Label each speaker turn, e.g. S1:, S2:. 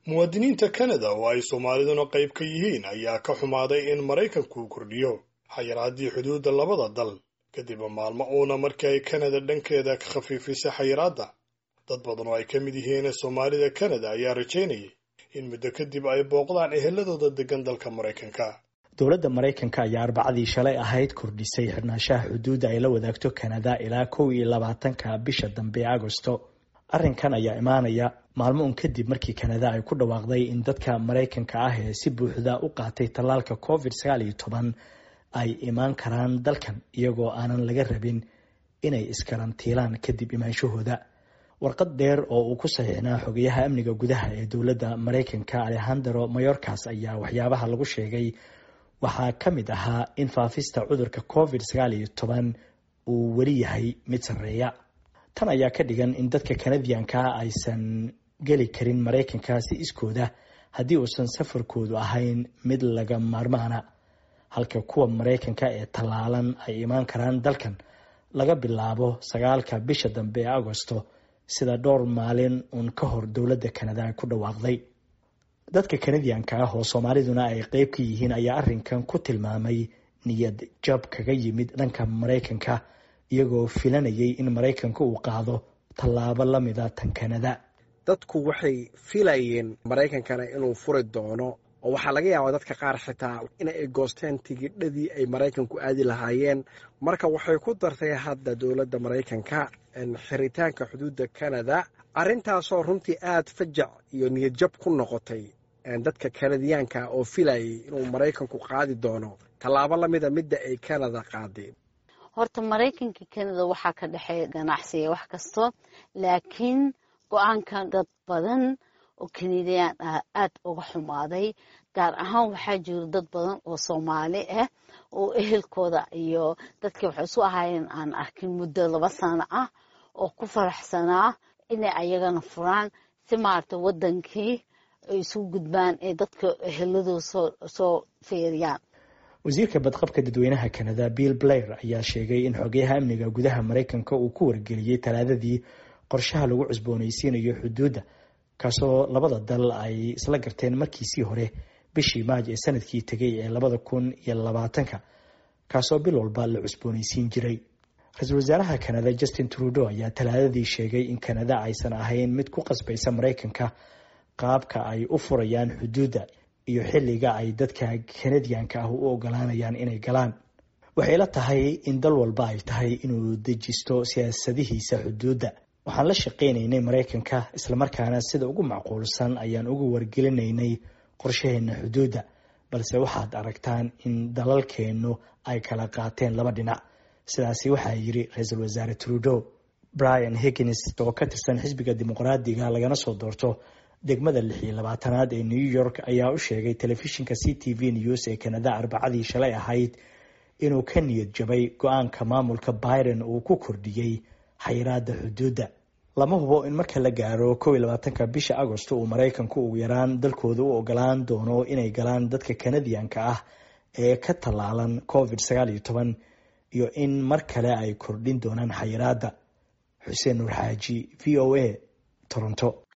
S1: muwaadiniinta kanada oo ay soomaaliduna qayb ka yihiin ayaa ka xumaaday in maraykanku kordhiyo xayiraaddii xuduudda labada dal kadib maalmo uuna markii ay kanada dhankeeda ka khafiifisay xayiraadda dad badan oo ay ka mid yihiin soomaalida kanada ayaa rajaynayay in muddo kadib ay booqdaan eheladooda degan dalka maraykanka
S2: dowladda maraykanka ayaa arbacadii shalay ahayd kordhisay xirnaanshaha xuduudda ay la wadaagto kanada ilaa kow iyo labaatanka bisha dambe agosto arrinkan ayaa imaanaya maalmo un kadib markii kanada ay ku dhawaaqday in dadka maraykanka ah ee si buuxda u qaatay tallaalka covid sagaal iyo toban ay imaan karaan dalkan iyagoo aanan laga rabin inay iskarantiilaan kadib imaanshahooda warqad dheer oo uu ku saxiixnaa xogayaha amniga gudaha ee dowladda maraykanka alexandero mayorkas ayaa waxyaabaha lagu sheegay waxaa ka mid ahaa in faafista cudurka covid sagaal iyo toban uu weli yahay mid sarreeya tan ayaa ka dhigan in dadka kanadiyanka aysan geli karin maraykanka si iskooda haddii uusan safarkoodu ahayn mid laga maarmaana halka kuwa maraykanka ee tallaalan ay imaan karaan dalkan laga bilaabo sagaalka bisha dambe ee agosto sida dhowr maalin uun ka hor dowladda kanada ay ku dhawaaqday dadka kanadiyanka ah oo soomaaliduna ay qeyb ka yihiin ayaa arrinkan ku tilmaamay niyad jab kaga yimid dhanka maraykanka iyagoo filanayay in maraykanka uu qaado tallaabo lamida tan kanada
S3: dadku waxay filayeen maraykankana inuu furi doono oo waxaa laga yaabaa dadka qaar xitaa in ay goosteen tigidhadii ay maraykanku aadi lahaayeen marka waxay ku dartay hadda dowladda maraykanka xiritaanka xuduudda kanada arrintaasoo runtii aad fajac iyo niyadjab ku noqotay dadka kanadiyaanka oo filayay inuu maraykanku qaadi doono tallaabo lamida midda ay kanada qaadeen
S4: horta maraykanka kanada waxaa ka dhexeeya ganacsiga wax kasto laakiin go-aankan dad badan oo kanadiyaan ah aad uga xumaaday gaar ahaan waxaa jiro dad badan oo soomaali ah oo ehelkooda iyo dadka waxay isu ahaayeen aan arkin muddo laba sano ah oo ku faraxsanaa inay ayagana furaan si maarata wadankii ay isu gudbaan ee dadka eheladooda soo feeriyaan
S2: wasiirka badqabka dadweynaha kanada bill blair ayaa sheegay in xogeyaha amniga gudaha maraykanka uu ku wargeliyey talaadadii qorshaha lagu cusboonaysiinayo xuduudda kaasoo labada dal ay isla garteen markiisii hore bishii maaj ee sanadkii tegay ee labada kun iyo labaatanka kaasoo bil walba la cusboonaysiin jiray ra-iisul wasaaraha kanada justin trudeau ayaa talaadadii sheegay in kanada aysan ahayn mid ku qasbaysa maraykanka qaabka ay u furayaan xuduudda iyo xilliga ay dadka kanadiyanka ah u ogolaanayaan inay galaan waxay la tahay in dal walba ay tahay inuu dejisto siyaasadihiisa xuduudda waxaan la shaqaynaynay maraykanka islamarkaana sida ugu macquulsan ayaan uga wargelinaynay qorshaheena xuduudda balse waxaad aragtaan in dalalkeennu ay kala qaateen laba dhinac sidaasi waxaa yiri ra-iisul wasaare trudeau brian higgins oo ka tirsan xisbiga dimuqraadiga lagana soo doorto degmada lix iyo labaatanaad ee new york ayaa u sheegay telefishinka c t v news ee kanada arbacadii shalay ahayd inuu ka niyad jabay go-aanka maamulka biden uu ku kordhiyey xayiraada xuduudda lama hubo in marka la gaaro kow iyo labaatanka bisha agosto uu maraykanku ugu yaraan dalkooda u ogolaan doono inay galaan dadka kanadiyanka ah ee ka tallaalan covid sagaal iyo toban iyo in mar kale ay kordhin doonaan xayiraadda xuseen nuur xaaji v o a toronto